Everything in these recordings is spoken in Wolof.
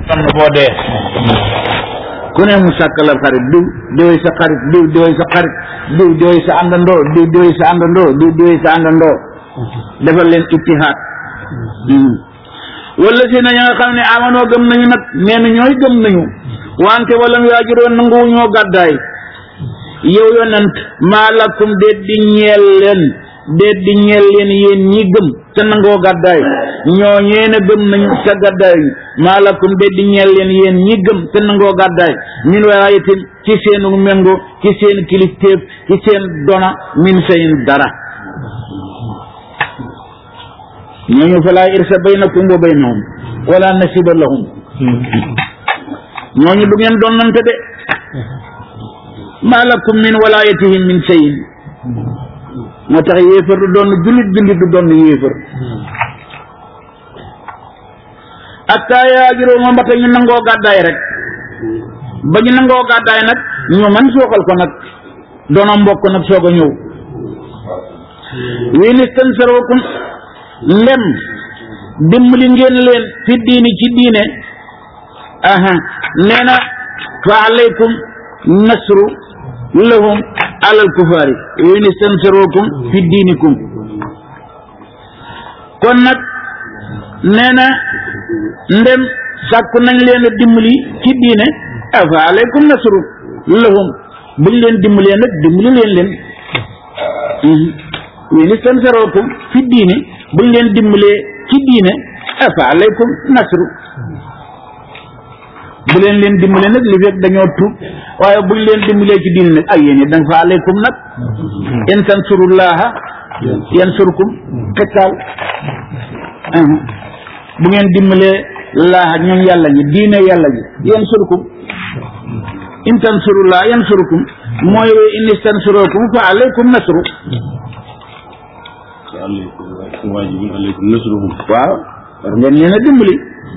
am na boo dee ku ne mu sàkkal xarit diw diwoy sa xarit diw diwoy sa xarit diw diwoy sa àndandoo diw diwoy sa àndandoo diw diwoy sa àndandoo defal leen ittihaad wala si na ña nga xam ne amanoo gëm nañu nag nee na ñooy gëm nañu wante wala mu yaajuroon nanguwu ñoo gàddaay yow yonent maa lakum déet di ñeel leen déet di ñeel leen yéen ñi gëm te nangoo gàddaay ñoo ñeena gëm nañu te gàddaay maa lakum déet di ñeel leen yéen ñi gëm te nangoo gàddaay min waayatin ci seenu méngo ci seen kilifteef ci seen dona min sayin dara ñooñu falaa irsa baynakum wa baynahum wala nasiba lahum ñooñu du ngeen donnante de maa lakum min walaayatihim min sayin moo tax yéefar du doon jullit jullit du doon yéefar atta yaajuroo moom ba ñu nangoo gàddaay rek ba ñu nangoo gàddaay nag ñu man suuxal ko nag doona mbokk nag soog a ñëw wii nistan sarwakum ndem dimbali ngeen leen fi diini ci diine aha nee na fa alaykum nasru lahum alal kufaari wii nistan sarwakum fi diinikum kon nag nee na ndem sàkku nañ leen a dimbali ci diine afa alaykum nasru lahum buñ leen dimbalee nag dimbali leen leen wii nistan sarwakum fi diine buñ leen dimbalee ci diine afa alaykum nasru bu leen leen dimbalee nag li fekk dañoo tuub waaye buñ leen dimbalee ci diine nag ay yéen danga fa alaykum nag in tansurullaha yansurkum xettaal bu ngeen dimbalee laaha ñoom yàlla ñi diine yàlla ji yansurkum in tansurullaha yansurkum mooy in istansurukum fa alaykum nasru waaw war ngeen leen a dimbali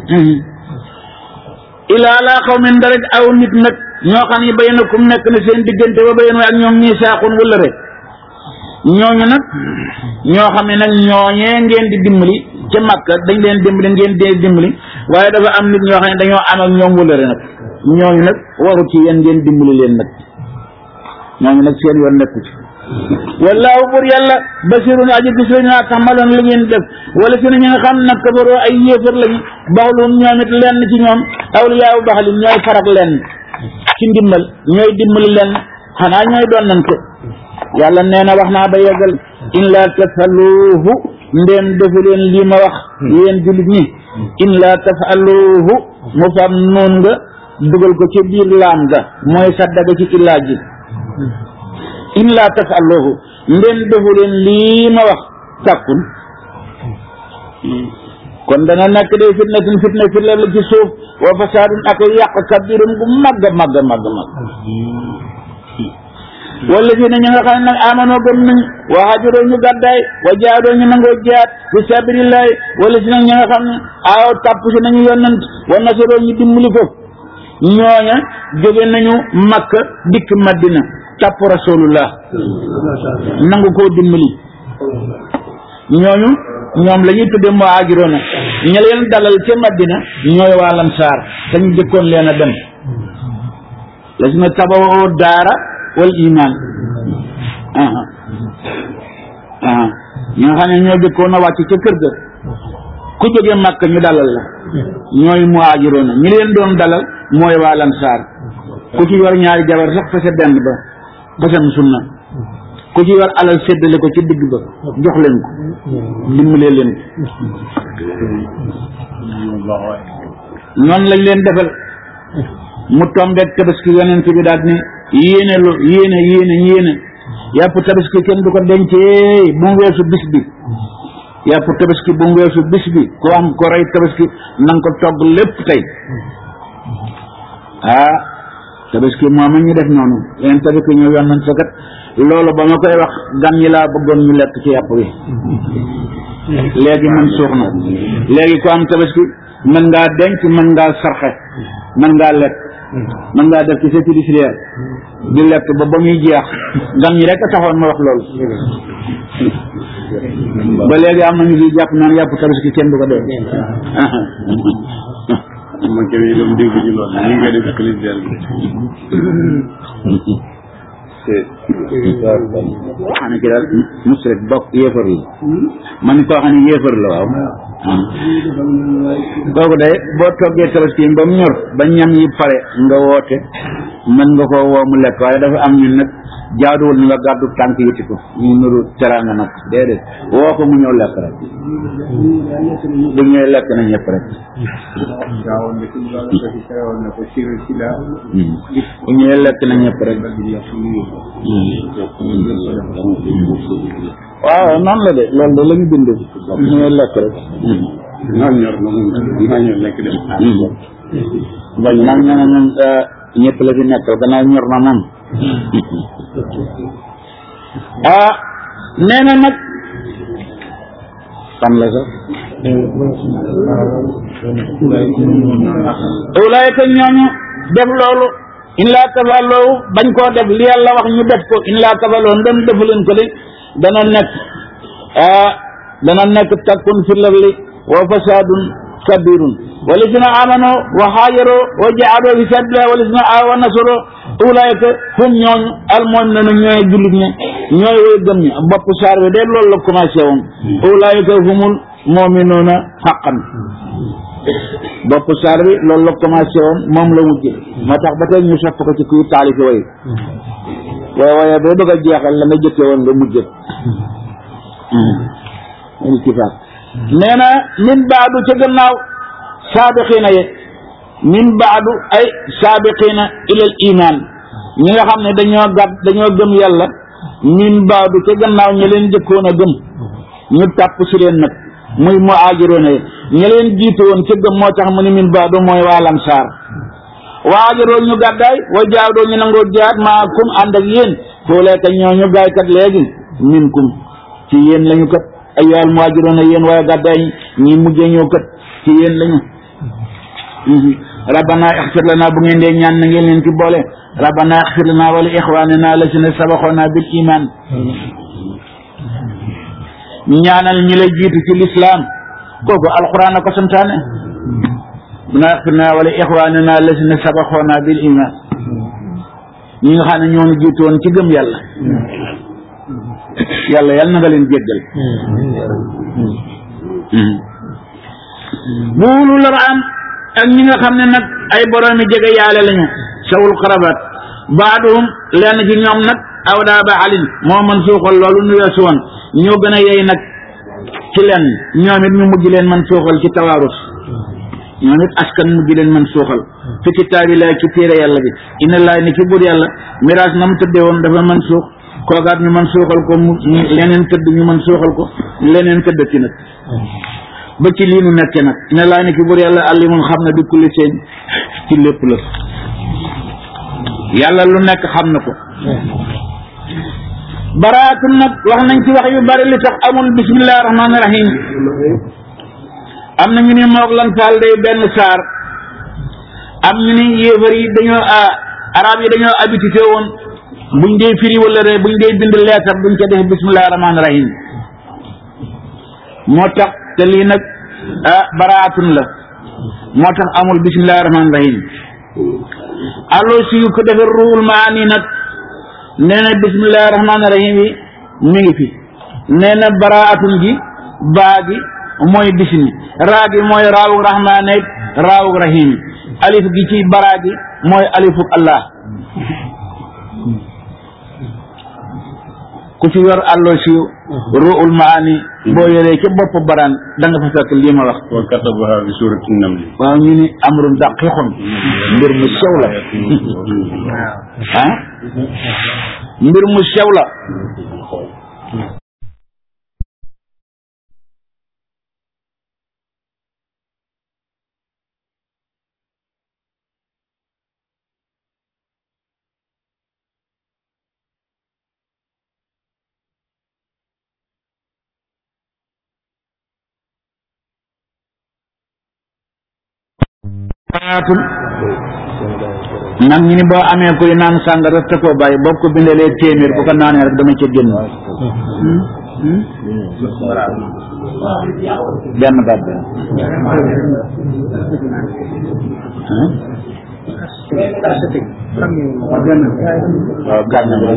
ilaa laa xaw min da rek aw nit nag ñoo xam ne baynakum nekk na seen diggante ba bayen ak ñoom ñii saaxun wala rek ñooñu nag ñoo xam ne nag ñooñee ngeen di dimbali ca Makka dañ leen dimbali ngeen dee dimbali waaye dafa am nit ñoo xam ne dañoo am ak ñoom wala rek nag ñooñu nag waru ci yéen ngeen dimbali leen nag ñooñu nag seen yoon nekku ci wallaahu bur yàlla basirun aji gis lañu naa taxmaloon li ngeen def wala si na ñi nga xam nag kabaroo ay yéefar lañu baxluum ñoom it lenn ci ñoom awliyaawu baxlin ñooy farak lenn ci ndimbal ñooy dimbali lenn xanaa ñooy donnante yàlla nee na wax naa ba yeggal in laa tafaluuhu ndéem defu leen lii ma wax yéen jullit ñi in laa tafaluuhu mu fam noon nga dugal ko ci biir laam ga mooy saddaga ci illaa ji in laa tafaluuhu ndéem defu leen lii ma wax tàkkun kon dana nekk day fitnatin fitna fi la ci suuf wa fasaadun ak yàq kabirun gu màgg màgg màgg màgg wala fi ne ñi nga xam ne nag amanoo gëm nañ wa hajuroo ñu gàddaay wa jaadoo ñu nangoo jaat fi sabilillahi wala si nag ñi nga xam ne aaw tàpp si nañu yonant wa nasaroo ñu dimbali ko ñooña jóge nañu makka dikk madina tàpp rasulullah nangu koo dimbali ñooñu ñoom la ñuy tudde moo ajuroona ña leen dalal ca madina ñooy waa lansaar te ñu jëkkoon leen a dem la si na tabawoo daara wal iman aha aha ñi nga xam ne ñoo jëkkoon a wàcc ca kër ga ku jóge màkk ñu dalal la ñooy muhaajiroona ñi leen doon dalal mooy waa lansaar ku ci yor ñaari jabar sax fase benn ba fasam sunna ku ci yor alal séddale ko ci digg ba jox leen ko dimbalee leen ko noonu lañ leen defal mu tombeek tabaski yonent bi daal ni yéene lu yéene yéene yéene yàpp tabaski kenn du ko dencee bu mu weesu bis bi yàpp tabaski bu mu weesu bis bi ku am ko rey tabaski na nga ko togg lépp tey ah tabaski moom ñu def noonu yeneen tabaski ñëw yoon nañ sa kat loolu ba ma koy wax gan ñi laa bëggoon ñu lekk ci yàpp wi léegi man suux na léegi ku am tabaski mën ngaa denc mën ngaa sarxe mën ngaa lekk mën ngaa def ci sa fiduciaire di lekk ba ba muy jeex gan ñi rek a taxoon ma wax loolu ba léegi am nañu fi jàpp naan yàpp tabaski kenn du ko dee man kay yi doon dégg ñu lool ñu ngi koy def clip del bi xam ne ki daal musrik bokk yéefar la man koo xam ne yéefar la waaw kooku day boo toggee tabaski ba mu ñor ba ñam yi pare nga woote mën nga koo woo mu lekk waaye dafa am ñun nag jaaduwul ni nga gàddu tànk yëti ko ñu nuru teraanga nag déedéet woo ko mu ñëw lekk rek bu ñëwee lekk na ñëpp rek gaawoon na ci loolu ko ci terewoon na ko siré ci daa bu ñëwee lekk na ñëpp rek waaw noonu la de loolu de la ñu bind bu ñëwee lekk rek naan ñor na moom naa ñor lekk dem bañ nag ñu ne ñun ñëpp la fi nekkal gannaaw ñor na moom ah nee na nag fan la sax ulaayka ñooñu def loolu in laa tafaloo bañ koo def li yàlla wax ñu def ko in laa tafaloo ndem defu leen ko de dana nekk ah dana nekk takkun fi larli wa fasadun kabirun walladina amanu wa haajaru wa jaahadu fi sabilillah walladina aawaw wa nasaru ulaayka hum ñooñu almu'minuuna ñooy jullit ñi ñooy way gëm ñi bopp saar bi de loolu la commencé woon ulaayka humul mu'minuuna haqqan bopp saar bi loolu la commencé woon moom la mujj moo tax ba tey ñu sopp ko ci kuy taalifi way waaye waaye boo bëgg a jeexal la nga jëkkee woon nga mujj iltifaat nee na min baadu ca gannaaw saabiqiina ye min baadu ay saabiqiina ilal iman ñi nga xam ne dañoo gàtt dañoo gëm yàlla min baadu ca gannaaw ña leen jëkkoon a gëm ñu tàpp si leen nag muy muhaajiroona ye ña leen jiitu woon ca gëm moo tax mu ne min baadu mooy waa lamsaar waajuroo ñu gàddaay wa jaadoo ñu nangoo jaat maa kum ànd ak yéen fooleeka ñoo ñu gaay kat léegi min kum ci yéen lañu kat ay yool muhaajiroon a yéen waaye gàddaay ñi mujjee ñëw kat ci yéen lañu rabbana ixfir lana bu ngeen dee ñaan na ngeen leen ci boole rabbana ixfir lana wala ixwanina lazina sabaxoona bil iman ñaanal ñi la jiitu ci lislaam kooku alquran a ko santaane rabbana ixfir lana wala ixwanina lazina sabaxoona bil iman ñi nga xam ne ñoo ñu jiitu woon ci gëm yàlla yàlla yàlla na nga leen jéggal buulu lar am ak ñi nga xam ne nag ay boroomi jege yaale lañu sawul xarabat baaduhum lenn ci ñoom nag awdaa ba alin moo man suuxal loolu nu weesu woon ñoo gën a yey nag ci lenn ñoom it ñu mujj leen man suuxal ci tawaarus ñoom it askan mujj leen man suuxal fi kitaabillahi ci téere yàlla bi inna laay ni ci buur yàlla miraas na mu tëddee woon dafa man suux koogaat ñu man suuxal ko mu leneen tëdd ñu man suuxal ko leneen tëddati nag ba ci lii nu nekke nag ne laa ni ki bur yàlla alimun xam na bi kulli seen ci lépp la yàlla lu nekk xam na ko baraatun nag wax nañ ci wax yu bari li tax amul bismillahi rahmaani rahim am na ñu ne moog lan faal day benn saar am ñu ni yéefar yi dañoo arab yi dañoo habitué woon buñ dee firi wala re buñ dee bind leetar buñ ko def bismillahi rahmaani rahim moo tax te lii nag ah baraatun la moo tax amul bismillahi rahmaani rahim allo si yu ko defee ruul maani nag nee na bismillahi rahmaani rahim yi mi ngi fi nee na baraatun gi baa gi mooy bismi raa gi mooy raawug rahmaane raawug rahim alif gi ci baraa gi mooy alifuk allah ku ci yor allo si ruul maani boo yoree ca bopp baraan da nga fa fekk lii ma wax wa katabaha bi surati namli waaw ñu ni amrun daqiqun mbir mu sew la ah mbir mu sew la baraatun nag ñu ni boo amee kuy naan sàngara te koo bàyyi boo ko bindalee téeméer bu ko naanee rek dama ca génn benn baat bi waaw gànna rek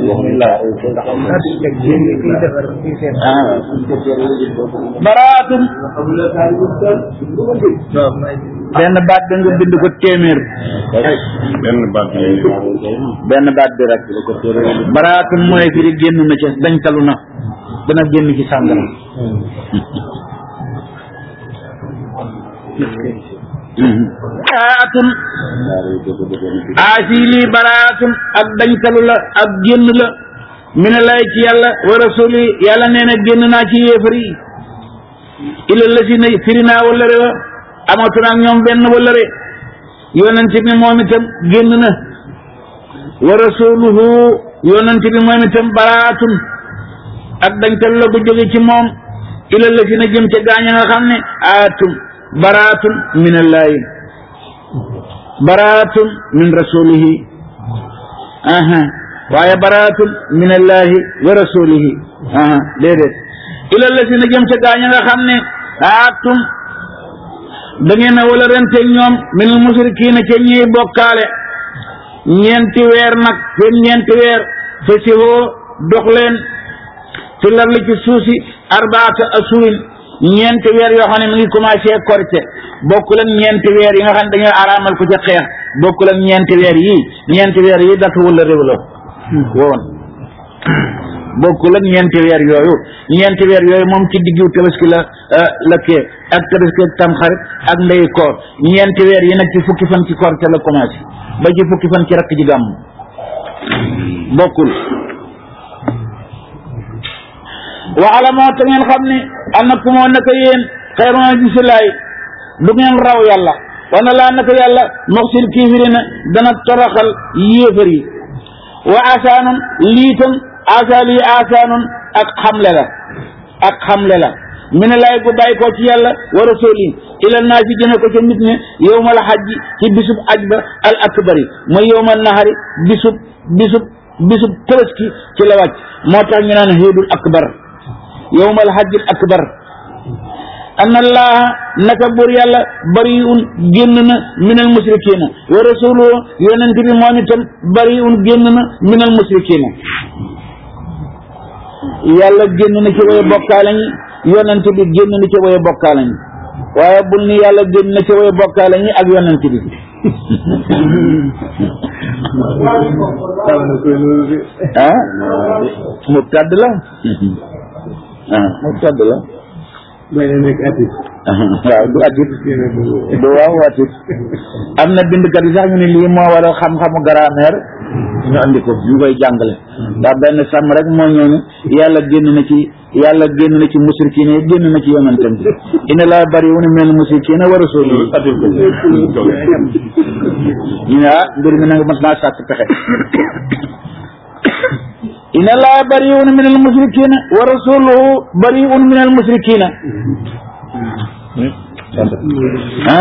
baraatum benn baat bi nga bind ko téeméer benn baat benn baat bi rek baraatum mooy firi génn na ca dañtalu na dana génn ci sàngara baraatun aasi lii baraatun ak dañtalu la ak génn la mi ne lay ci yàlla wa rasuli yàlla nee na génn naa ci yéefar yi ila la si na firi naa wallare wa amatu naag ñoom benn wallare yonent bi moom itam génn na wa rasuluhu yonent bi moom itam baraatun ak dañtalu la gu jóge ci moom ila la si na jëm ca gaañ a nga xam ne aatum baraatun min allahi baraatun min rasulihi aha waaye baraatun min allahi wa rasulihi aha déedéet ila la si na jëm ca gaañ a nga xam ne aatum da ngeen a wala rente ñoom min al musrikiina ca ñiy bokkaale ñeenti weer nag seen ñeenti weer fa sihoo dox leen fi larli ci suusi arbaata asurin ñeenti weer yoo xam ne mi ngi commencé korite bokkul ak ñeenti weer yi nga xam ne dañoo araamal ko ca xeex bokkul ak ñeenti weer yii ñeenti weer yi datu wala réew la woon bokkul ak ñeenti weer yooyu ñeenti weer yooyu moom ci diggu tabaski la la kee ak tabaski ak tamxarit ak ndey koor ñeenti weer yi nag ci fukki fan ci korite la commencé ba ci fukki fan ci rakk ji gàmm bokkul waxala moo te ngeen xam ne annakum moo naka yéen xayruna gisilaay du ngeen raw yàlla wana laa naka yàlla moxsil kiifirina dana toroxal yéefar yi wa asaanun liitam asa lii asaanun ak xamle la ak xamle la mi ne laay gu bàyyi ko ci yàlla wa rasuli ila naa si jëme ko ca nit ñi yowmal xajji ci bisub aj ba al akbari mooy yowmal nahari bisub bisub bisub tabaski ci la wàcc moo tax ñu naan xiidul akbar yowmal hajjil akbar anna allaha naka buur yàlla bariun génn na minal musrikina wa rasuluhu yonent bi moom itam bariun génn na minal musrikina yàlla génn na ci way bokkaale ñi yonent bi génn na ci way bokkaale ñi waaye bul ni yàlla génn na ci way bokkaale ñi ak yonent bi ah mu tàdd la ah mu tàdd la may na nekk atis waaw du atit du waaw atit am na bindkat yi sax ñu ne lii moo war a xam-xamu grammaire ñu andi ko ñu koy jàngale ndax benn sàmm rek moo ñooñu yàlla génn na ci yàlla génn na ci musrikiina yi génn na ci yonentam bi inna laa bari wu ne mel musrikiina wa rasuuli ñu ne ah mbir mi nag mas naa sàkk pexe inna laa bariun min al musrikina wa rasuluhu bariun min al musrikina ah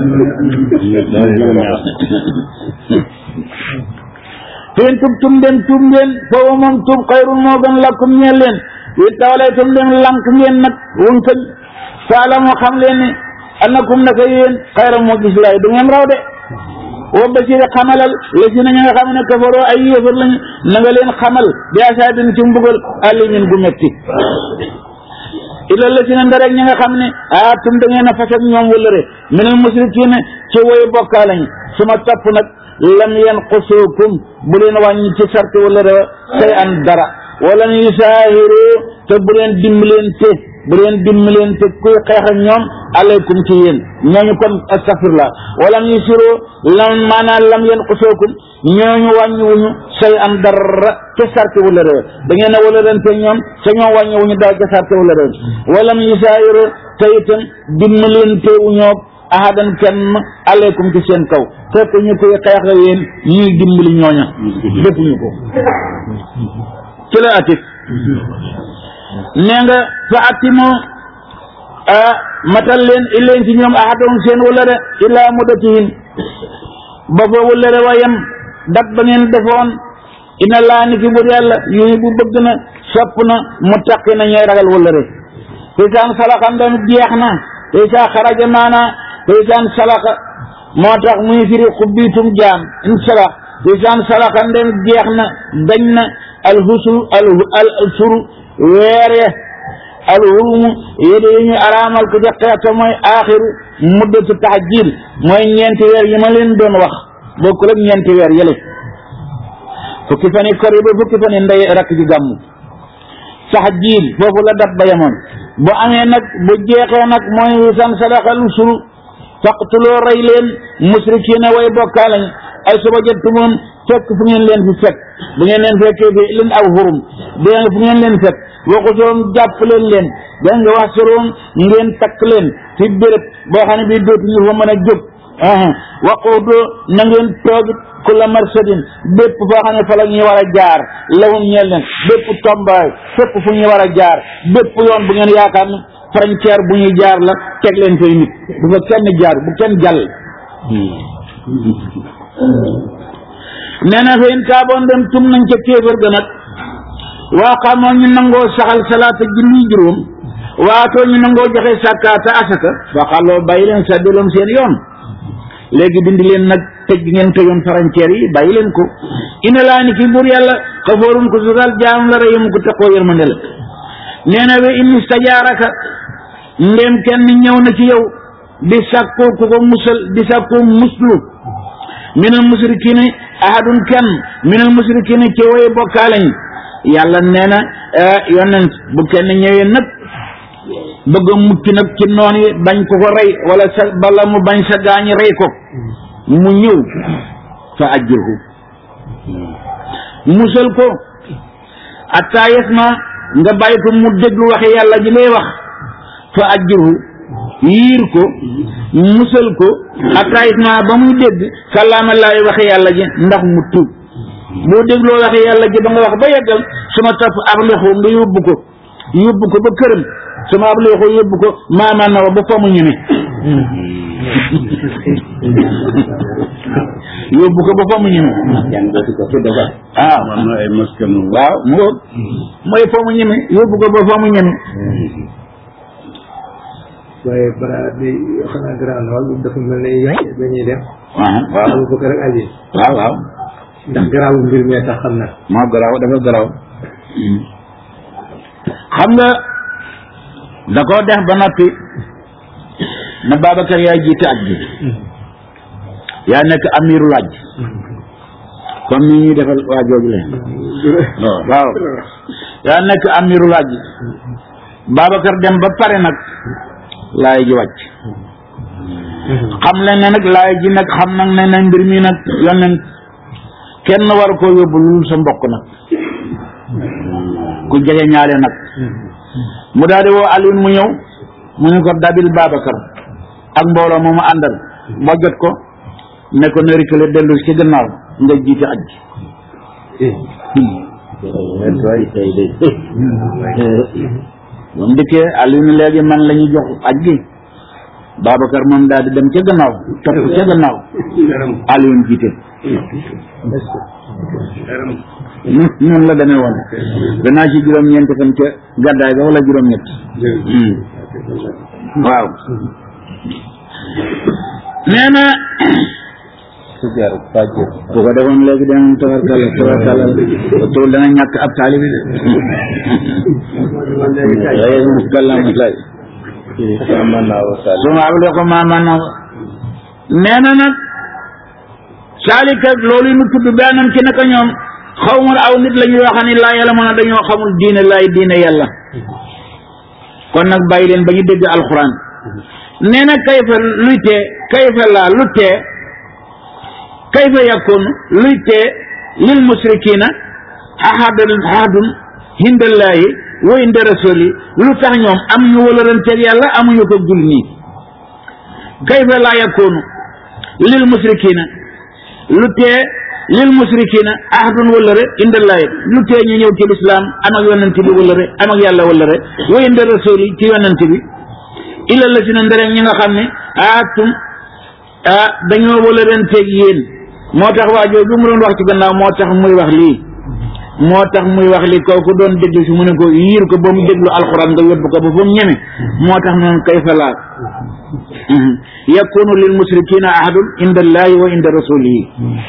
fen tub tum dem tub ngeen foofu moom tub xayrun moo gën lakkum ñeel leen wi tawalee tum dem lank ngeen nag wuñ kañ faala moo xam leen ne annakum naka yéen xayra moo gis laay du ngeen raw de wa basiri xamalal la si na ña nga xam ne kafaroo ay yéefar lañu na nga leen xamal bi asaabin ci mbugal alimin gu metti illa la si na ndarek ña nga xam ne ah tum da ngeen a fas ak ñoom wëllëre minal musrikiina ci woy bokkaa lañu su ma topp nag lam yanqusukum bu leen wàññi ci sart wëllëre wa say an dara wala ñu saahiru te bu leen dimbalante bu leen dimbalante kuy xeex ak ñoom alaykum ci yéen ñooñu kon astafirlah wala ñu siro lam maanaam lam yanqusukum ñooñu wàññiwuñu say an dara ca sarte wala réew da ngeen a wala rente ñoom sa ñoom wàññiwuñu daal ca sarte wala réew wala ñu saahiru te itam dimbalante wu ñoo ahadan kenn alaykum ci seen kaw fekk ñu koy xeex ak yéen ñuy dimbali ñooña defuñu ko ci la atif nee nga fa atimu matal leen illeen ci ñoom ahadahum seen wëllëre illaa muddatihin ba fa wëllëre wa yem dat ba ngeen defoon ina laa ni ki bur yàlla yuhi bu bëgg na sopp na mu taqi na ñooy ragal wëllëre isaan salaxa ndem jeex na isaa xaraja maana isaan salaxa moo tax muy firi xubbiitum jaam in salax isaan salaxa ndem jeex na dañ na alhusul al al suru weere alhurumu yéde yi ñu araamal ko ca xeeta mooy aaxiru muddatu taxjil mooy ñeenti weer yi ma leen doon wax bokkul ak ñeenti weer yële fukki fan yi kor yi ba fukki fan yi ndey rakk ji gàmmu taxjil foofu la dat ba yemoon bu amee nag bu jeexee nag mooy wisan sadaxal suru faqtuloo rey leen musrikiina way bokkaalañ ay suba jëttumoon fekk fu ngeen leen fi fekk bu ngeen leen fekkee fi leen aw xurum dégg nga fu ngeen leen fekk waxusoon jàpp leen leen dégg nga wax soroon ngeen takk leen fi béréb boo xam ne bii dootuñu fa mën a jóg waquudu na ngeen toogit kulla marsadin bépp foo xam ne fa la ñuy war a jaar lawum ñeel leen bépp tombaay fépp fu ñuy war a jaar bépp yoon bu ngeen yaakaar ne frontière bu ñuy jaar la teg leen fay nit bu fa kenn jaar bu kenn jàll nee na fa in taaboon dem tum nañ ca kéefër ga nag waa xamoo ñu nangoo saxal salaata julli juróom waatoo ñu nangoo joxe sàkkaata asaka fa xaloo bàyyi leen saddiloom seen yoon léegi dindi leen nag tëj gi ngeen tëjoon frontière yi bàyyi leen ko ina laa ni ki buur yàlla xafoorun ko sugal jaam la reyum ko taxoo yërmande la nee na we in istajaaraka ndéem kenn ñëw na ci yow di sàkkoo ku ko musal di sàkkoo muslu minal musrikiina ahadun kenn minal musrikiina ci woy bokkaale ñi yàlla nee na yonent bu kenn ñëwee nag bëgg a mucc nag ci noon yi bañ ko ko rey wala sa bala mu bañ sa gaañi rey ko mu ñëw fa ajjirhu musal ko atta yasma nga bàyyi ko mu déglu waxe yàlla ji lay wax fa ajjirhu yiir ko musal ko atta yasma ba muy dégg kàllaama laay waxe yàlla ji ndax mu tuub boo dégloo waxe yàlla ji ba nga wax ba yeggal suma topp ab loxo nga yóbbu ko yóbbu ko ba këram suma ab loxo yóbbu ko maamaan na wa ba fa mu ñeme yóbbu ko ba fa mu ñeme ah am na ay masque moom. waaw mu ngoog mooy fa mu ñeme yóbbu ko ba fa mu ñeme waaye bara bi xanaa garaaw na wala dafa mel ne yàq dañuy def waaw waaw Abu Bakar ak Ali waaw waaw ndax garaawul mbir mee tax xam na moo garaaw dafa garaaw xam nga da koo def ba noppi na Babacar yaay jiite aj bi yaa nekk amirul aj comme ni ñuy defal waa jooju leen waaw yaa nekk amirul aj Babacar dem ba pare nag laay ji wàcc xam leen ne nag laay ji nag xam nag ne na mbir mi nag yonent kenn war koo yóbbu lu dul sa mbokk nag ku jege ñaale nag mu daal di woo Alioune mu ñëw mu ne ko dabil Babacar ak mbooloo moomu àndal ba jot ko ne ko na reculer dellu ci gannaaw nga jiite aj moom dikkee Alioune léegi man la ñu jox aj gi Babacar moom daal di dem ca gannaaw topp ca gannaaw Alioune jiite noonu la demee woon danaa ci juróom-ñeenti fan ca gàddaay ga wala juróom-ñett waaw nee na bu ko defoon léegi dana tabarkalla tabarkalla tool dana ñàkk ab taalibi de kallama lay suma ablee ko maamana nee na nag saalika loolu nu tudd benam ci naka ñoom xawmul aw nit la ñuy wax ni laa yàlla mën a dañoo xamul diine laay diine yàlla kon nag bàyyi leen ba ñu dégg alxuraan nee na kayfa luy tee kayfa laa lu tee kayfa yakun luy tee lil musrikina ahadun ahadun hindallaahi wa inda rasuli lu tax ñoom am ñu wëlëranteeg yàlla amuñu ko jul nii kayfa laa yakunu lil musrikina lu tee lil musrikina ahdun wëllëre indallaahi lu tee ñu ñëw ci lislaam am ak yonent bi wëllëre am ak yàlla wëllëre wa inda rasuli ci yonent bi illa la si na nderem ñi nga xam ne aatum ah dañoo wëllëranteeg yéen moo tax waa jooju mu doon wax ci gannaaw moo tax muy wax lii moo tax muy wax li kooku doon déglu si mu ne ko yiir ko ba mu déglu alxuraan nga yóbbu ko ba fa mu ñeme moo tax noonu kayfa laa yakunu lil musrikina ahadun inda allahi wa inda rasulihi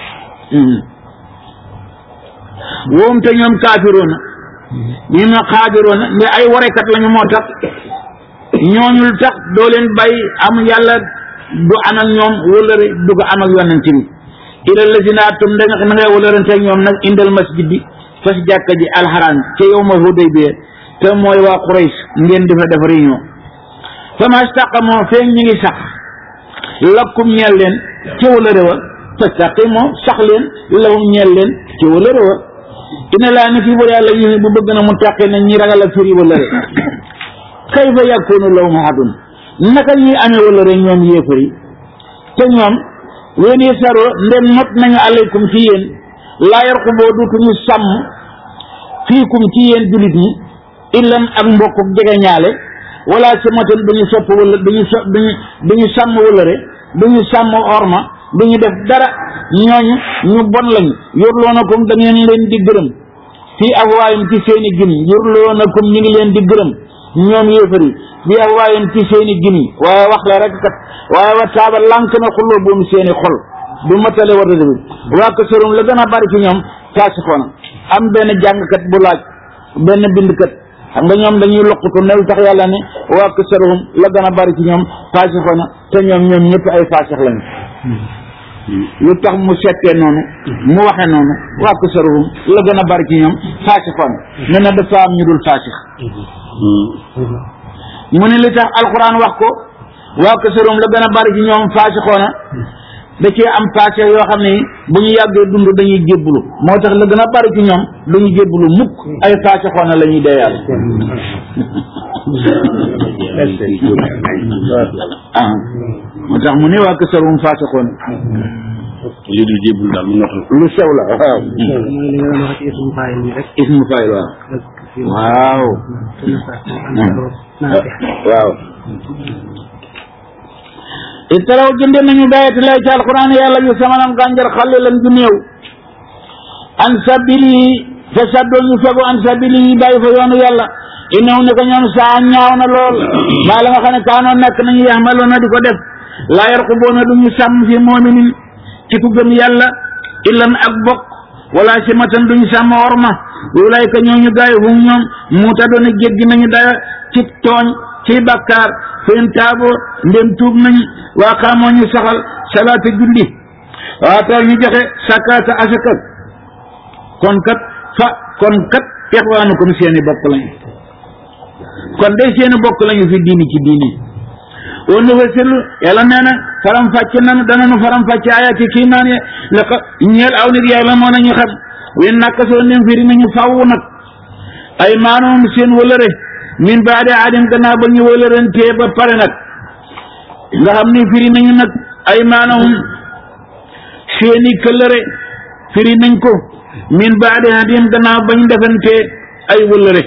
woom te ñoom kaafiroona ñi ma xaabiroona nde ay warekat lañu moo tax ñooñul tax doo leen bàyyi am yàlla du am ak ñoom wëllëre du ko am ak yonent bi ila lazina atum da nga na ngay wëllërante ak ñoom nag indal masjid bi fas jàkka ji alxaraan ca yow ma Hudaybiya te mooy waa Quraysh ngeen di fa def réunion fama staqamoo feeñ ñi ngi sax lakkum ñeel leen ca wëllëre wa fastaqimoo sax leen lahum ñeel leen ca wëllëre wa ina laa ni fii bu yàlla yi bu bëgg na mu tàqe na ñi ragal a firi wëllëre kayfa yakunu lahum ahadun naka ñuy amee wëllëre ñoom yéefar yi te ñoom ween yi saroo ndem not nañu aleykum ci yéen laa yarquboo dutuñu sàmm fiikum ci yéen julit ñi illan ak mbokk jege ñaale wala samatan duñu sopp wala duñu so duñu duñu sàmm wëllëre duñu sàmm orma duñu def dara ñooñu ñu bon lañu yurloonakum da ngeen leen di gërëm fii afwaayum ci seeni gin yurloonakum ñu ngi leen di gërëm ñoom yéefar yi fii afwaayum ci seeni gin yi waaye wax la rek kat waaye wa taaba lànk na xulloo boom seeni xol du matale war a bi waa ko sorum la gën a bari ci ñoom faasixoona am benn jàngkat bu laaj benn bindkat xam nga ñoom dañuy loqutu ne lu tax yàlla ne waa ko sorum la gën a bari ci ñoom faasixoona te ñoom ñoom ñëpp ay faasix lañu lu tax mu settee noonu mu waxe noonu waa ko sorum la gën a bari ci ñoom faasixoona ne na dafa am ñu dul faasix mu ne li tax alxuraan wax ko waa ko sorum la gën a bari ci ñoom faasixoona da cee am passé yoo xam ne bu ñu yàggee dund dañuy jébbulu moo tax la gën a bari ci ñoom duñu jébbulu mukk ay passé xoona la ñuy dee yàlla ah moo tax mu ne waa kësarum passé xoona li dul jébbul daal mu notal lu sew la waaw mooy li nga doon wax ci ismu faayil bi rek ismu fayil waaw ak fi waaw waaw itaraw jënde nañu dayati lay ci alquran yàlla yu samanan gànjar xale lan ju néew an sabili fa saddoo ñu fegu an sabili bàyyi fa yoonu yàlla innahu ne ko ñoom saa ñaaw na lool maa la nga xam ne kaanoo nekk nañu yaxmaloona di ko def laa yarquboona du ñu sàmm fi moominin ci ku gëm yàlla illan ak bokk wala si matan duñu sàmm orma ulayka ñooñu gaay hum ñoom muuta doona jéggi nañu daya ci tooñ ci bàkkaar fen taaboo ndem tuub nañu waa xaamoo ñu saxal salaata julli waa taw ñu joxe sakaata asaka kon kat fa kon kat ixwaanukum seeni bokk lañu kon day seeni bokk lañu fi diini ci diini woon na fasilu yàlla nee na faram fàcce nanu dananu faram fàcce ayaati kiimaan ye la ko ñeel aw nit yàlla moo nañu xam wen nakka soo ndem firi nañu faw nag ay maanoom seen wëlëre min baade aadin gannaaw ba ñu wëlërantee ba pare nag nga xam ni firi nañu nag ay maanahum seeni këllëre firi nañ ko min baade aadin gannaaw ba ñu defantee ay wëlëre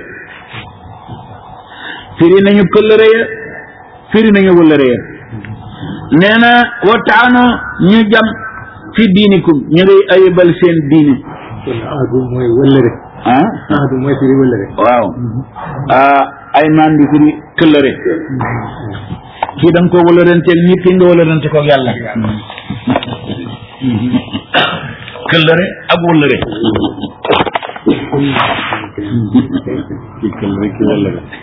firi nañu këllëre ya firi nañu wëlëre ya nee na wataano ñu jam fi diinikum ñu ngi ayibal seen diini kon aadu mooy wëllëre ah aadu mooy firi wëllëre waaw ah ay maan di firi këllëre kii da nga ko wëlëranteeg nit ki nga wëlërante ko yàlla këllëre ak wëlëre ci kël rek ci wàll la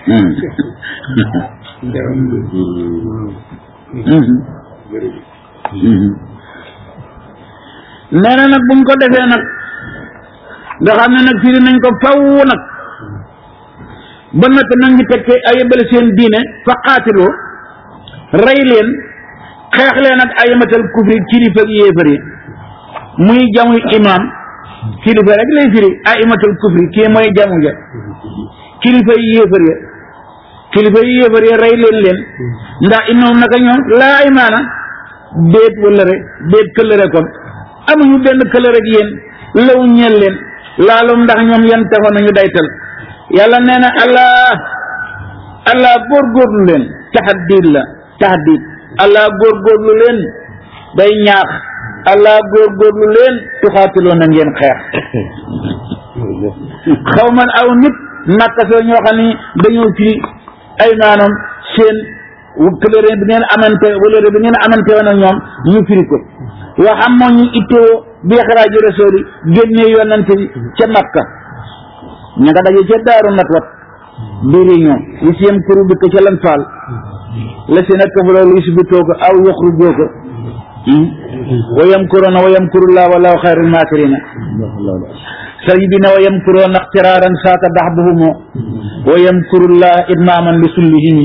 nee na nag buñ ko defee nag nga xam ne nag firi nañ ko faw nag ba nag nag ñu tekke ayibal seen diine fa qaatiloo rey leen xeex leen ak ayamatal kufri kilifa ak yéefar yi muy jamuy imam kilifa rek lay firi ayamatal kufri kii mooy jamu ja kilifa yi yéefar ya kilifa yi yéefar ya rey leen leen ndax innoom naka ñoom laa imaana déet wala rek déet këllëre kon amuñu benn këllëre ak yéen law ñeel leen laalum ndax ñoom yan taxoon nañu daytal yàlla nee na allah allah góorgóorlu leen taxaddiid la taxaddiid allah góorgóorlu leen day ñaax allah góorgóorlu leen tuxaatiloo na ngeen xeex xaw man aw nit nakasoo ñoo xam ni dañoo firi ay maanaam seen këlëre bi ngeen amante wëlëre bi ngeen amante woon ak ñoom ñu firi ko wax am moo ñu ittewoo bi xaraaji rasool yi génnee yonante bi ca makka ña nga daje ca daaru nat wat di réunion li si yem kuru dëkk ca lan faal la si nekk fa loolu si bitoo ko aw yaxrujoo ko wa yamkuruuna wa yamkurullah wallahu xayrul maakirina sëriñ bi ne wa yamkuruuna ixtiraaran saaka daxbuhumoo wa yamkurullah idmaaman li sullihimi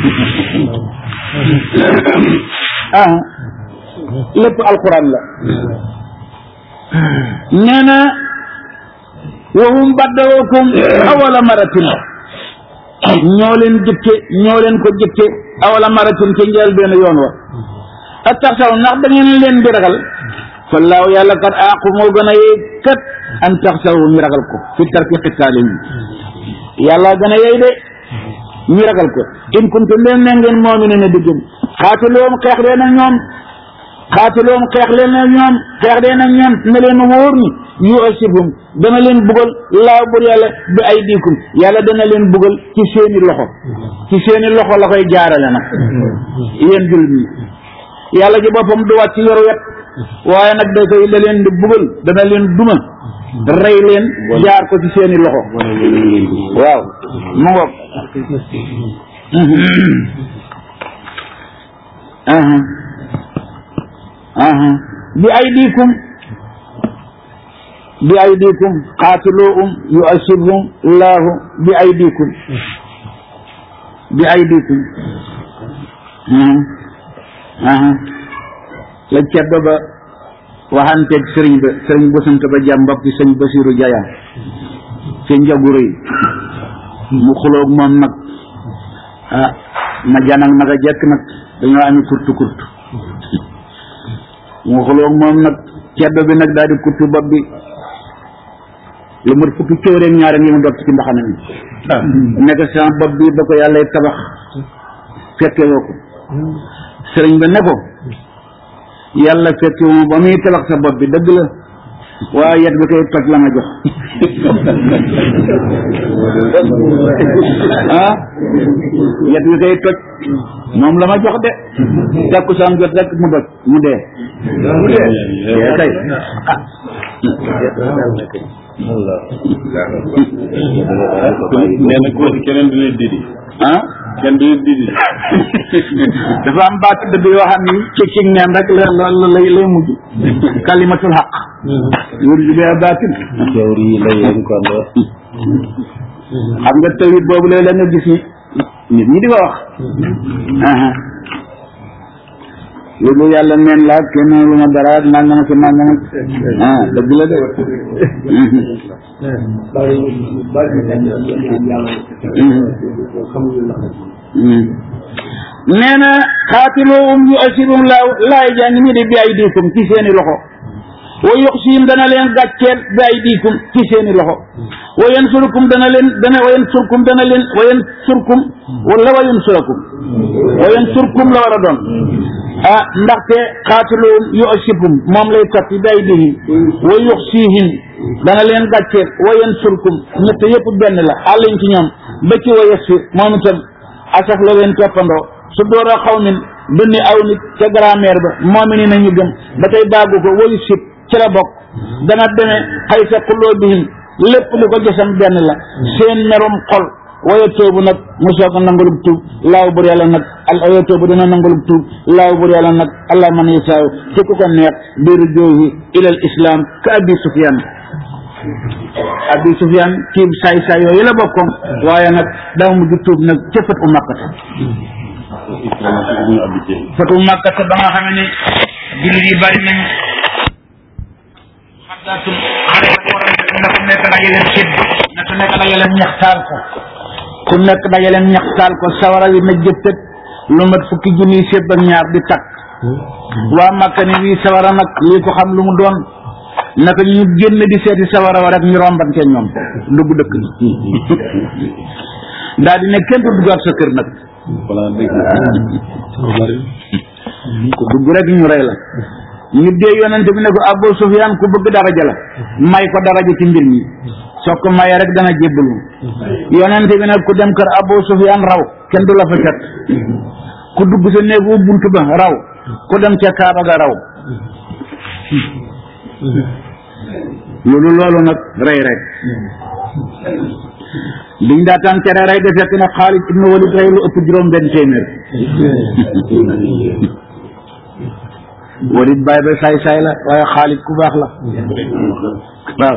ah lépp alquran la nee na wahum baddawookum awala maratin ñoo leen jëkke ñoo leen ko jëkke awala maratin ca njël benn yoon wa a tax saw ndax da ngeen leen di ragal fallaahu yàlla kat aaqu moo gën a yey kat an tax saw ñu ragal ko fi tarki xitaali yàlla gën a yey de ñu ragal ko in kuntum leen ne ngeen moomine ne diggéen xaatiloom xeex leen ak ñoom xaatiloom xeex leen ak ñoom xeex leen ak ñoom na leen wóor ni yu asibum dana leen bugal laaw bur yàlla bi ay diikum yàlla dana leen bugal ci seeni loxo ci seeni loxo la koy jaarale nag yéen jullit ñi yàlla ji boppam du wàcc yoru wet waaye nag da koy da leen di bugal dana leen duma rey leen jaar ko ci seeni loxo waaw mu ngoog bi ay diikum bi ay diikum qaatiluhum yu'assibhum laahu bi ay diikum bi ay diikum la ceddo ba waxanteeg sëriñ ba sëriñ bosant ba jàm mbokk ci sëñ basiru jayaan ci njagu rëy mu xuloog moom nag ah na janag naka jekk nag dañoo ami kurtu kurtu mu xuloog moom nag ceddo bi nag daal di kurtu bopp bi lu mat fukki cóoreeg ñaari ngi mu dog ci mbaxana mi nekk sama bopp bi ba ko yàlla tabax fekke woo ko sëriñ ba ne ko yàlla fekke wu ba muy tabax sa bopp bi dëgg la waaye yet bi koy toj la ma jox ah yet bi koy toj moom la ma jox de jàkku saam jot rek mu doj mu dee mu dee dee kay ah nee na ko keneen du leen didi ah kenn du leen didi dafa am baat dëgg yoo xam ni ci ci neen rek la la lay lay mujj kalimatul xaq yurju bi baatil jawri yi la yéen kon xam nga tawit boobu léeg la nga gis ni nit ñi di ko wax aha loolu yàlla neen la kenn lu ma dara ak nangam ak nangam ak ah dëgg la de nee na xaatiluhum yu asirum laaw laay jàng mi di bi ay diikum ci seeni loxo wa yuxsihim dana leen gàcceel bi ay diikum ci seeni loxo wa yansurukum dana leen dana wa yansurkum dana leen wa yansurkum wala wa yansurakum wa yansurkum la war a doon ah ndaxte xaatiluhum yu asibum moom lay topp bi ay diihim wa yuxsihim dana leen gàcceel wa yansurkum ñett yëpp benn la àllañ ci ñoom ba ci wa yasfir moom itam asaf la leen toppandoo su door a xaw min dunni aw nit ca grammaire ba moom ni nañu gëm ba tey daagu ko wayu sib ci la bokk dana demee xay sa xulloo bihim lépp li ko gisam benn la seen merum xol waya toobu nag mu soog a nangulub tuub laaw bur yàlla nag al waya toobu dina nangulub tuub laaw bur yàlla nag allah man yasaaw ci ku ko neex biiru joohi ilal islam ka abi sufyan abi sufyan kii saay saay yooyu la bokkoon waaye nag daa mujj tuub nag ca fat u makkata fatu makkata ba nga xam ne jullit yi bari nañ xaddaatum xare ko waral na ku nekk daje leen sédd na ku nekk daje leen ñaxtaal ko ku nekk daje leen ñaxtaal ko sawara wi na jëppët lu mat fukki junniy sédd ak ñaar di takk waa makka ni wii sawara nag lii ko xam lu mu doon naka ñu génn di seeti sawara wa rek ñu rombante ñoom dugg dëkk bi daal di ne kenn du duggaat sa kër nag ku dugg rek ñu rey la ñu dee yonente bi ne ko Abu Sufyaan ku bëgg daraja la may ko daraja ci mbir mi soo ko mayee rek dana jébbalu yonente bi nag ku dem kër Abu Sufyaan raw kenn du la fa fekk ku dugg sa néegu bunt ba raw ku dem ca Kaaba ga raw loolu loolu nag rey rek liñ daataan tere rey de fekk na Xaalid ibnu Walid rey lu ëpp juróom benn téeméer Walid baay ba saay saay la waaye Xaalid ku baax la waaw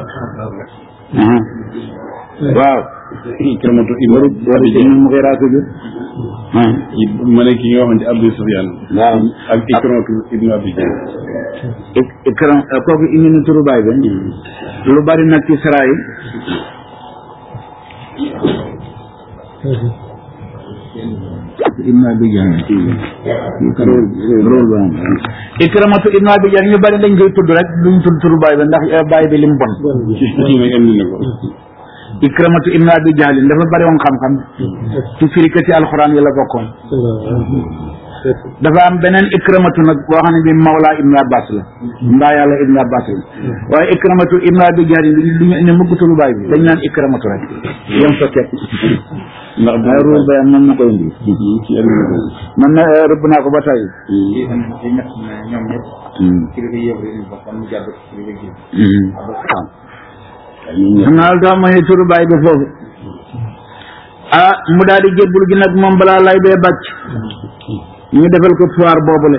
waaw Ikramatu Walid Walid ibnu Mughira ko jur ma ne ki nga waxoon ci Abu Sufyaan waaw ak Ikramatu ibnu Abi Jahl ik- ikram kooku indi na turu baay ba lu bari nag ci sara yi ibnu abi jahl rôle ba ikramatu ibnu abi jahl ñu bari dañ koy tudd rek duñ tudd turu baay ba ndax eh, baay bi lim bon kii nag indi na ko ikramatu ibnu abi jahl dafa bari woon xam-xam ci firikati alxuraan yi la bokkoon dafa am beneen ikramatu nag boo xam ne bi mawla ibnu abbas la mbaa yàlla ibnu abbas la waaye ikramatu ibnu abi jahl du ñu indi mukk turu baay bi dañ naan ikramatu rek yem fa teg ndax waaye rôle ba mën na koy indi ci indi na ko man na eh, rëbb naa ko ba tey lii tam di ñett ne ñoom ñëpp kilifa yëpp rek ñu bokk mu jàpp kilifa gi waaw xam naa lu tax ma ne turu baay bi foofu ah mu daal di jébbul gi nag moom balaa lay bee bàcc ñu defal ko foire boobule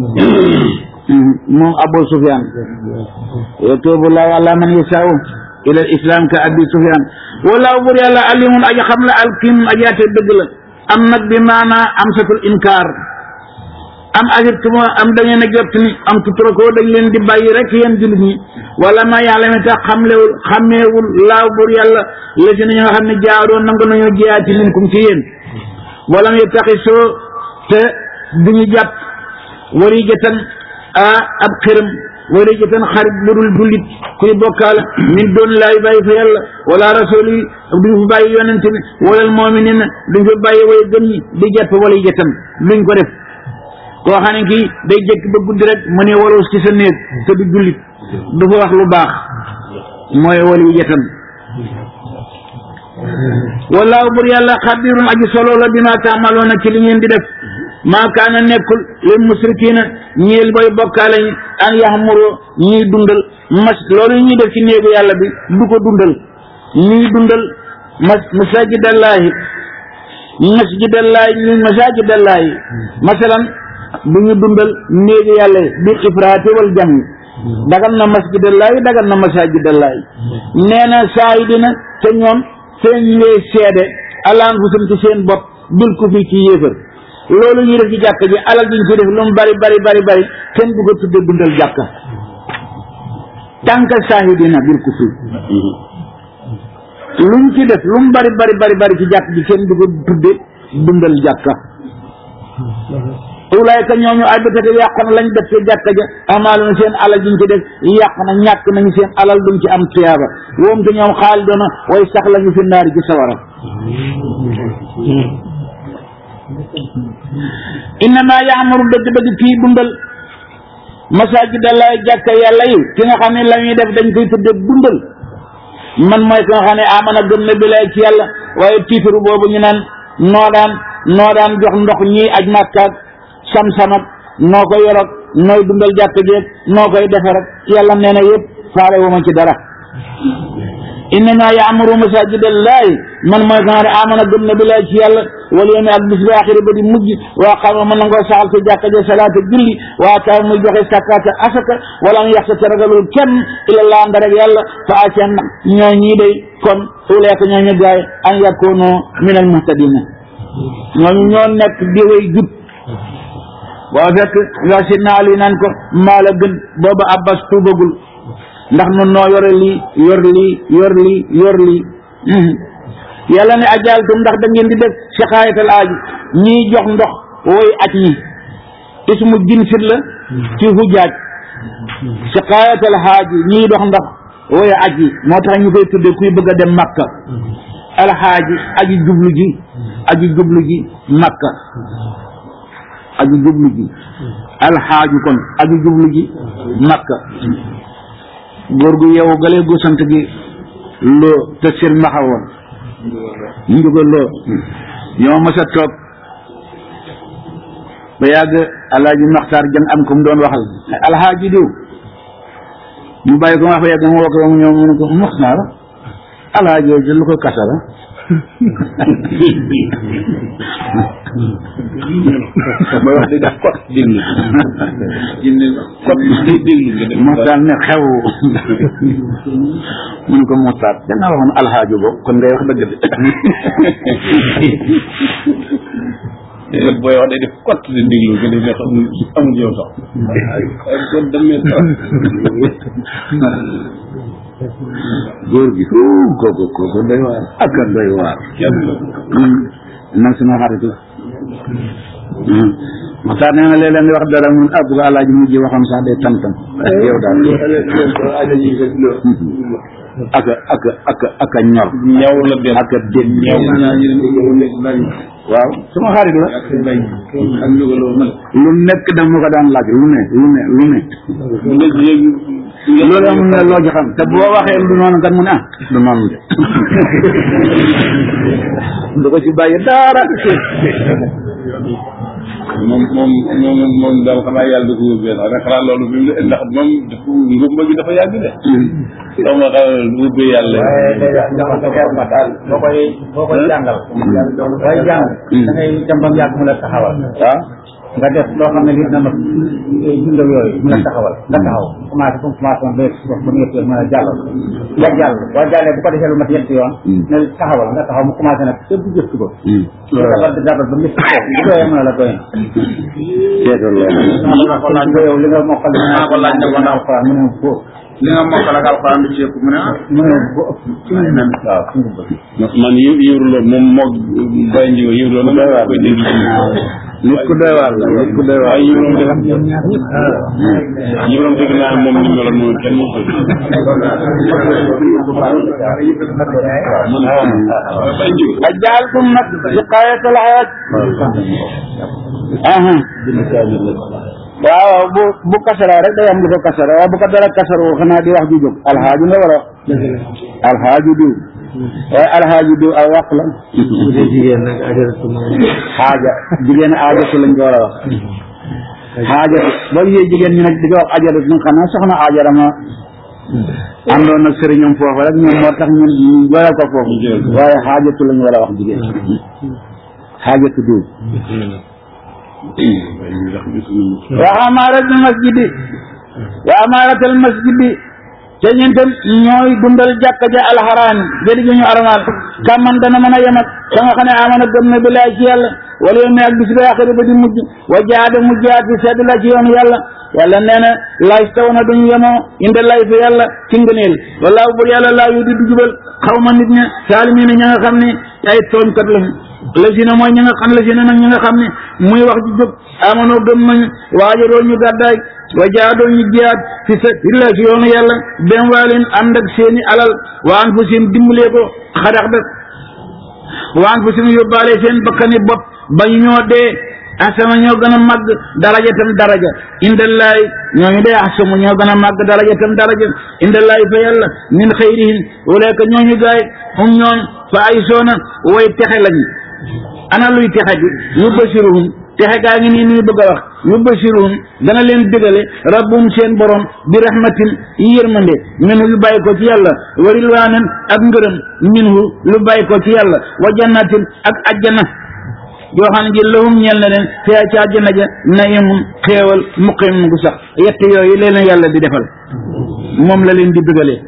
moom Abu Sufyan yatuubu laahu ala man yashaa'u ila al islam ka abi Sufyan wallahu bur yàlla alimun aji xam la alkim aji ate dëgg la am nag bi maanaa am satul inkaar am ajibtumo am da ngeen a jot ni am tutrakoo dañ leen di bàyyi rek yéen jullit ñi wala ma yàlla mi tax xamlewul xàmmeewul laaw bur yàlla la si nañu nga xam ne jaaroon nangu nañoo jiyaati minkum ci yéen wala mu taxi soo te duñu jàpp wari jëtan a ab xërëm wari jëtan xarit bu dul jullit kuy bokkaale min doon laay bàyyi fa yàlla wala rasul yi duñ fa bàyyi yonente bi walal mu'minin duñ fa bàyyi way gëm ñi di jàpp wala jëtan luñ ko def koo xam ne kii day jëkk ba guddi rek mu ne waroos ci sa néeg te du jullit du fa wax lu baax mooy wali yetan wallaahu bur yàlla xabirun aji solo la bi ma taamaloona ci li ngeen di def maa kaana nekkul lil musrikiina ñeel boy bokkaale ñi an yaxmuru ñuy dundal mas loolu ñuy def ci néegu yàlla bi du ko dundal ñuy dundal mas masajidallaahi masjidallaahi ñu masajidallaahi masalan du ñu dundal néegi yàlla yi bil ifraati wal jami dagal na masjidallaahi dagal na masajidallaahi nee na saa yi dina te ñoom seen ñu ngay seede alaan fusum ci seen bopp bil ku fi ci yéefar loolu ñuy def ci jàkka ji alal ji ñu ci def lu mu bari bari bari bari kenn du ko tudde dundal jàkka tànka saahidina bil ku fi luñ ci def lu mu bari bari bari bari ci jàkk ji kenn du ko tudde dundal jàkka ulaayka ñooñu ay bëtate yàq na lañ def ci jàkka ja amaaluna seen alal jiñ ci def yàq na ñàkk nañu seen alal duñ ci am tuyaaba woom te ñoom xaal doona way sax lañu fi naari ci sawara innama yaamuru dëgg-dëgg kii dundal masajidallaahi jàkka yàlla yi ki nga xam ne la ñuy def dañ koy tudde dundal man mooy ki nga xam ne amana gëm na bilaay ci yàlla waaye tiitaru boobu ñu naan noo daan noo daan jox ndox ñii aj màkkaak sam-samak noo ko yorog nooy dundal jàkk jeeg noo koy defe rek yàlla nee na yëpp faale wu ma ci dara innama yaamuru masajidallaahi man mooy ko nga ne amana gëm na billaay ci yàlla wal yawmi ak bis bi axiri ba di mujj waa xama mën na ngoo saxal ci jàkka ja salaata julli waa taa muy joxe sakkaata asaka wala mu yaxsa te ragalul kenn ila laa nda rek yàlla fa acen ñoo ñii day kon uleeka ñoo ñu gaay an yakunu min al muhtadina ñooñu ñoo nekk di way jub boo fekk yoo si naa li naan ko maa la gën booba abbas tuubagul ndax nun noo yore lii yor lii yor lii yor lii yàlla ne ajaaltum ndax da ngeen di def siqaayatal aaji ñii jox ndox woy aj ñi ismu jinsit la ci hujaaj siqaayatal xaaji ñii dox ndox woy aj yi moo tax ñu koy tudde kuy bëgg a dem makka alxaaji aji jublu ji aji jublu ji makka aji jublu ji alxaaju kon aji jublu ji makka góor gu yeewu galee gu sant gi loo te seen maxawoon njuga loo ñoo mës a toog ba yàgg alaaji maxtaar jang am ko mu doon waxal alxaaji diw mu bàyyi ko wax ba yàgg mu woo ko mu ñëw mu ne ko maxtaar alaaji ji lu ko kasara ba wax di def kot déglu jinne kot day déglu nga def maxtaar ne xew mu ne ko maxtaar dangaa waxoon alxaaji bo kon ngay wax dëgg de booy wax day def kot di déglu nga def ne xamul amul yow sax waaye kon demee sax góor gi huu kooku kooku doy waar ak a doy waar kenn nag suma xaritu maxtaar nee na léeg-léeg nga wax dara mun ah bu ko alaaji mujj waxoon sax day tam-tam yow daal ak a ak a ak a ak a ñor ñaw la dem ak a dégg ñaw naa ñu ne bari waaw suma xarit la ak bay ak njugaloo man lu nekk dama ko daan laaj lu ne lu ne lu ne nga yëg loolu amul ne loo ci xam te boo waxee du noonu kat mu ne ah du noonu de du ko ci bàyyi dara moom moom moom moom daal xanaa yàlla da ko yóbbee sax rek xanaa loolu bi mu ndax moom dafa ngumba gi dafa yàgg de xaw ma xanaa ubbee yàlla waaye léegi dafa dafa daal boo koy boo koy jàngal booy jàng da ngay dem ba mu yàgg mu la taxawal waaw nga def loo xam ne lii dina ma dundal yooyu mu la taxawal nga taxaw commencé comme commencé woon ba wax ba mu yëpp yoon mën a jàllal nga jàll boo jàllee bu ko defee lu mat ñetti yoon ne taxawal nga taxaw mu commencé nag te bu gëstu ko nga dabal di dabal ba mu yëpp bu doyee mën a la doy seetal loolu na ko laaj ko yow li nga mokkal naa ko laaj ne ko ndax alxuraan mu ne ko li nga mokkal ak alxuraan du ci ëpp mu ne ah mu ne ko ëpp waaw ci nga bëgg man yë yëwruloo moom moog bay njigo yëwruloo na ma koy dégg nit ku doy waar la nit ku doy waar waaye yëwroom def yëwroom dégg naa moom ni meloon moom kenn mu ko bay njigo ajaaltum nag siqaayatal xayaat aha waaw bu bu kasara rek day am lu ko kasara waaw bu ko dara kasaroo xanaa di wax ju jóg alxaaju nga war a wax alxaaju diw waaye alxaaju diw aw wax la bu dee jigéen nag ajaratu moom xaaja jigéen aajatu lañ ko war a wax xaajatu boo gisee jigéen ñi nag di ko wax ajaratu ñu xanaa soxna ajara ma àndoon nag sëriñam foofu rek ñoom moo tax ñun ñu goyal ko foofu waaye xaajatu lañ war a wax jigéen xaajatu diw ndax gisuñu wa amaaratul masjidi wa amaaratul masjidi te ñun tam ñooy dundal jàkka ja alxaraam jëri gi ñu armaal kàmman dana mën a yem ak ka nga xam ne amana gëm na billaay ci yàlla wala yow mi ak bis bi axiri ba di mujj wa jaada mujjaat fi sedd la ci yoonu yàlla yàlla nee na laay taw na duñu yemoo inde lay fi yàlla ci ngëneel walaahu bur yàlla laa yu di du jubal xaw ma nit ña saalimiina ña nga xam ne ay tooñkat lañu la si na mooy ñi nga xam la si na nag ñi nga xam ne muy wax ji jóg amonoo gëm nañu waajaroo ñu gàddaay wa jaadoo ñu jiyaat fi sa illa si yoonu yàlla benn waa leen ànd ak seeni alal wa anfusihim dimbalee ko xadax def wa anfusihim yóbbaale seen bakkani bopp ba ñu ñoo dee asama ñoo gën a màgg daraja tam daraja indallaay ñooñu dee asamu ñoo gën a màgg daraja tam daraja indallaay fa yàlla min xayrihim walaaka ñooñu gaay hum ñooñ fa ay soona way texe lañu ana luy texe bi yubasiruhum texe gaa ngi nii nuy bëgg a wax yubasiruhum dana leen dégale rabbum seen borom bi rahmatin yërmande minhu lu bàyyi ko ci yàlla wa rilwaanan ak ngërëm minhu lu bàyyi ko ci yàlla wa jannatin ak ajjana yoo xam ne ji lahum ñeel na leen fiyaa ci àjjana ja nayimun xéewal muqim gu sax yett yooyu leen yàlla di defal moom la leen di bëggalee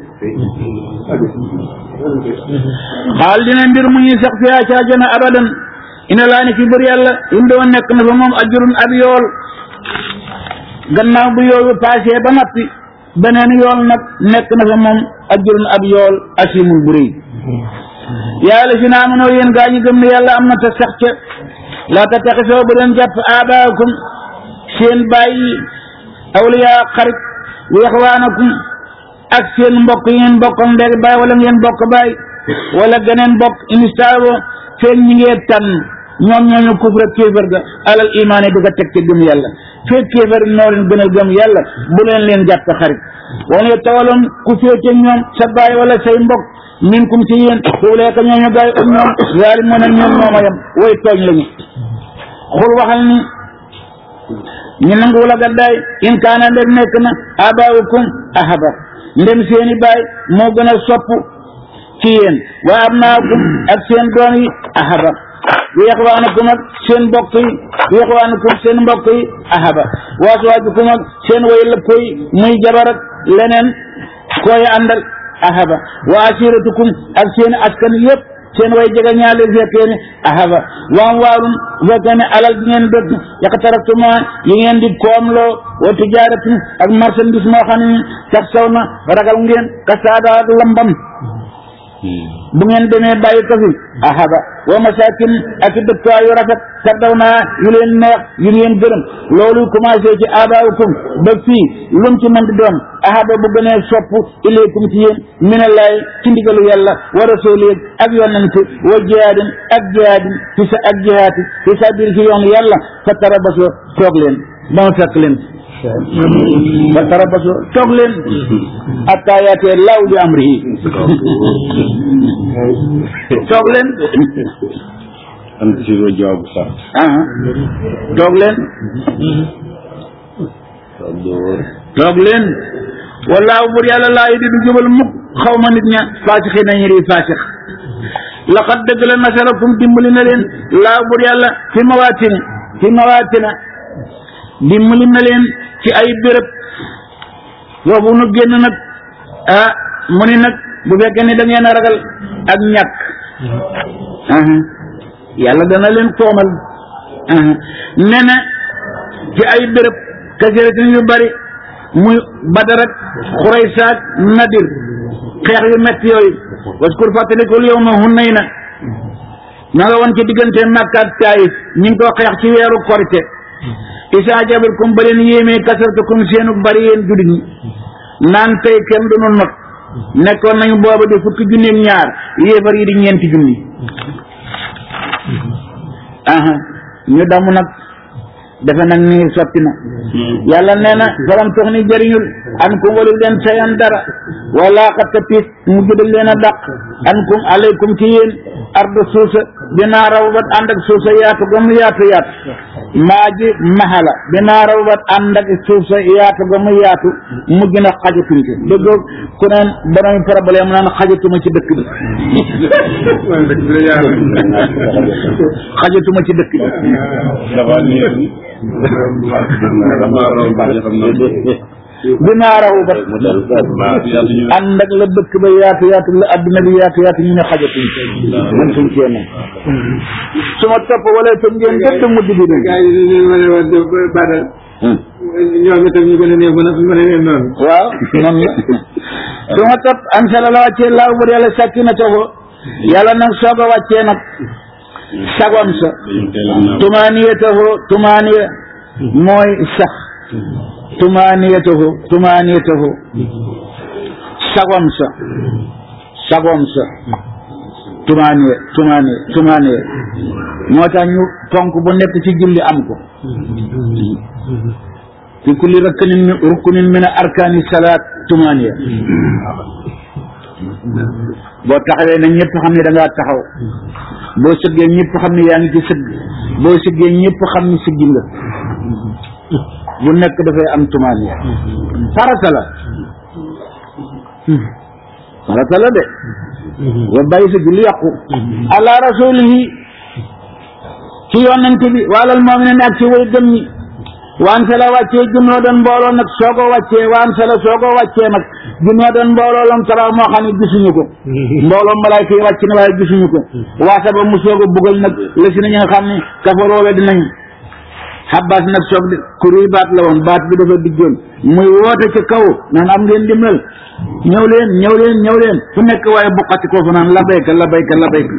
xaal dina mbir mu ñuy sax fiyaa ci àjjana abadan ina laa ne fi bër yàlla indi woon nekk na fa moom ajurun ab yool gannaaw bu yooyu passé ba nappi beneen yool nag nekk na fa moom ajurun ab yool asimul bu rëy yàlla si naa mënoo yéen gaa ñi gëm ne yàlla am na te sax ca laa ta taxisoo bu leen jàpp aabaakum seen bàyyi awliyaa xarit wa ixwaanakum ak seen mbokk yi ngeen bokkam ndeg baay wala ngeen bokk baay wala geneen bokk inistaabo feen ñi ngee tànn ñoom ñooñu kufra kéefër ga alal imaane di ko teg ci gëm yàlla fekk kéefër noo leen gën a gëm yàlla bu leen leen jàpp xarit wane tawaloon ku féete ñoom sa baay wala say mbokk minkum ci yéen xuuleeka ñooñu gaay um ñoom zaalimoon ak ñoom mooma yam way tooñ lañu xul waxal ni ñu nangu la gaddaay in kaana ndem nekk na abaawukum ahaba ndem seeni baay moo gën a sopp ci yéen wa abnaakum ak seen doom yi ahaba wa ixwaanukum ak seen mbokk yi wa ixwaanukum seen mbokk yi ahaba wa aswaajukum ak seen way lëpp yi muy jabar ak leneen koy àndal ahaba wa asiratukum ak seen askan yëpp seen way jega ñaale fekkee ne ahaba waam waalum fekkee ne alal bi ngeen dëkk yaqtaraftuma yi ngeen di koomloo wa tijaaratin ak marchandise moo xam ne sax saw na ragal ngeen kasaada ak lambam bu ngeen demee bàyyi ko fi ahaba wa masakin ak dëkkuwaay yu rafet tardaw naa yu leen neex yu ngeen gërëm loolu commencé ci abaawukum ba fii lum ci mën di doon ahaba bu gënee sopp ilaykum ci yéen minallaay ci ndigalu yàlla wa rasuli ak yonent wa jihaadin ak jihaadin fi sa ak jihaati fi sabir ci yoonu yàlla fa tarabaso toog leen ba ma fekk leen fa tarabaso toog leen hatta yaatee law bi amrihi toog leen am ci ro jawab sax ah toog leen toog leen wallaahu bur yàlla laa yi di du jubal mukk xaw ma nit ña faasixi nañu ri faasix laqad dëgg la nasarakum dimbali na leen laa bur yàlla fi mawaatina fi mawaatina dimbali na leen ci ay béréb foofu nu génn nag ah mu ni nag bu fekkee ni da ngeen a ragal ak ñàkk aha yàlla dana leen toomal aha nee na ci ay béréb kasiratin yu bari muy badar ak xuraysa ak nadir xeex yu metti yooyu waskur fàttalikul yow ma hunayna na nga woon ci diggante Makka ak Taayif ñu ngi ko xeex ci weeru korite isa jabalkum ba leen yéemee kasartakum seenu bari yéen jullit ñi naan tey kenn du nu not nekkoon nañu booba di fukki junni ak ñaar yéefar yi di ñeenti junni aha ñu damu nag defe nag ni sotti na yàlla nee na falam tox ni jëriñul an kum walu leen sayan dara wala xatta piis mu judal leen a dàq an kum alaykum ci yéen ardu suusa dinaa raw bat ànd ak suusa yaatu ga mu yaatu yaatu maa ji maxala dinaa raw bat ànd ak suusa yaatu ga mu yaatu mu gën a xajatuñ ci déggoo ku neen borom problème mu naan xajatuma ci dëkk bi xajatuma ci dëkk bi dafa neex dama raw baax xam na dinaa raw bat ànd ak la dëkk ba yaatu yaatu la adduna bi yaatu yaatu ñu ne xajatuñ man suñ cee ne su ma topp wala itam ngeen dëdd mujj bi dund gaa yi dañu leen wane woon de badal ñoom itam ñu gën a neex mën a mën a leen noonu waaw noonu la su ma topp an sala la wàccee laaw bu yàlla sàkki na ko yàlla nag soog a wàccee nag sagom sa tumaaniyatahu tumaaniya mooy sax tumaaniyatahu tumaaniyatahu sagom sa sagom sa tumaaniya tumaaniya tumaaniya moo tax ñu ponk bu nekk ci julli am ko fi kulli rakkanin min rukunin min arkaani salaat tumaaniya boo taxawee na ñëpp xam ne da ngaa taxaw boo sëggee ñëpp xam ne yaa ngi ci sëgg boo sëggee ñëpp xam ne sëggi nga bu nekk dafay am tumaaniya farata la farata la de wa bàyyi sa julli yàqu ala rasulihi ci yonent bi waalal mu'minin ak ci way gëm ñi waan sa la wàccee junnoo doon mbooloo nag soo ko wàccee waan sa la soo ko wàccee nag junnoo doon mbooloo lam tara moo xam ne gisuñu ko mbooloo malaayka yi wàcc na waaye gisuñu ko waasa ba mu soog a bugal nag la si na ñi nga xam ne kafaroo we dinañ xabaas nag soog di kuréy baat la woon baat bi dafa diggoon muy woote ci kaw naan am ngeen dimbal ñëw leen ñëw leen ñëw leen fu nekk waaye buqati ko fa naan labayka labayka labayka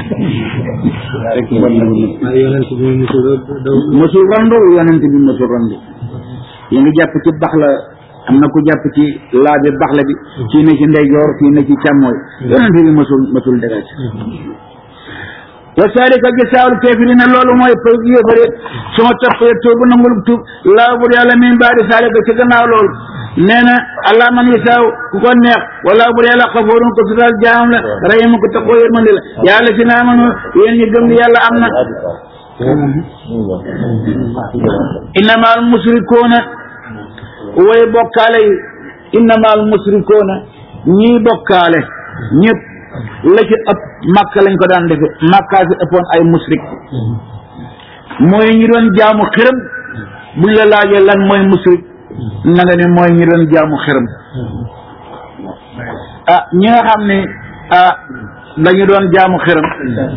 waaye yonent bi musul daw mosul randu yonent bi mosul randu yi ngi jàpp ci bax la am na ku jàpp ci laa bi bax la bi kii ne ci ndeyjoor kii ne ci càmmooy yonent bi mosul mosul dégage wa salika gisaawul kafirina loolu mooy pay yéefare suma toppee tuubu nangul tuub laa bur yàlla min baadi salika ci gannaaw loolu nee na allah man yasaaw ku ko neex wala bu dee la xafoorun ko sutal jaamam la rahimu ko taxoo yërmande la yàlla si naa amanu yéen ñi gëm ni yàlla am na innama al musrikuuna way bokkaale yi innama al musrikuuna ñii bokkaale ñëpp la ci ëpp màkka lañ ko daan defe màkkaa si ëppoon ay musrik mooy ñi doon jaamu xiram buñ la laajee lan mooy musrik na nga ne mooy ñi doon jaamu xiram ah ñi nga xam ne ah dañu doon jaamu xiram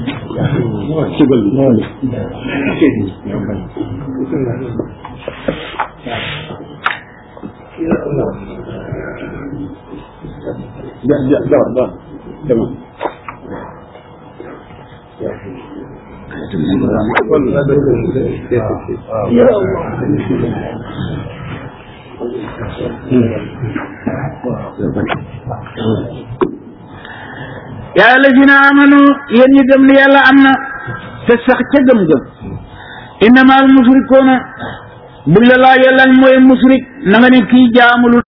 ja ja jawar ba demal yaa lazina amanu yéen ñi gëm ni yàlla am na te sax ca gëm-gëm innama al musrikuuna buñ la laajee lan mooy musrik na nga ne kii jaamulu